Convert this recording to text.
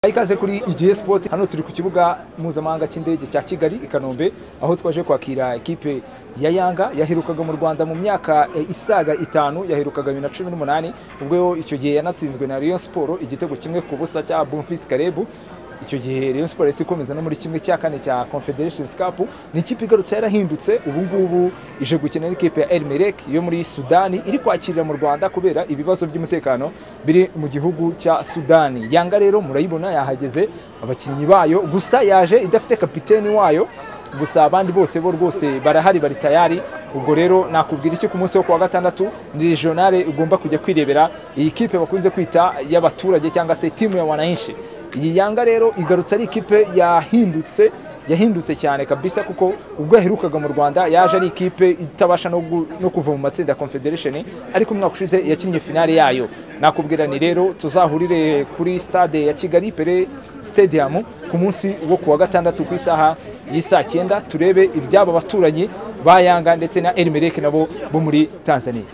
ikaze kuri igihe sport hano turi ku kibuga mpuzamahanga cy'indege cya kigali i kanombe aho twaje kwakira ekipe ya yanga yaherukaga mu rwanda mu myaka eh, isaga itanu yaherukaga bibiri na cumi n'umunani ubwo icyo gihe yanatsinzwe na rayon siporo igitego kimwe ku busa cya bumfisi karebu icyo gihe rayon siporo yahise ikomeza no muri kimwe cya kane cya confederation cup ni ikipe igarutse yarahindutse ubu ngubu ije gukina n'ikipe ya elmerek yo muri sudani iri kwakirira mu rwanda kubera ibibazo by'umutekano biri mu gihugu cya sudani yanga rero murayibona yahageze abakinnyi bayo gusa yaje idafite kapiteni wayo gusa abandi bose bo rwose barahari bari tayari ubwo rero nakubwira iki ku munsi wo kuwa gatandatu ni regionale ugomba kujya kwirebera iyi kipe bakunze kwita y'abaturage cyangwa se timu ya wananchi iyi yanga rero igarutse ari ikipe yahindutse yahindutse cyane kabisa kuko ubwo yaherukaga mu rwanda yaje ari ikipe itabasha no gu- no kuva mu matsinda ya confederation ariko umwaka ushize yakinnye finale yayo nakubwira ni rero tuzahurire kuri stade ya kigali pere stadium ku munsi wo kuwa gatandatu ku isaha y'isaa cyenda turebe iby'aba baturanyi ba yanga ndetse na elmerek nabo bo muri tanzania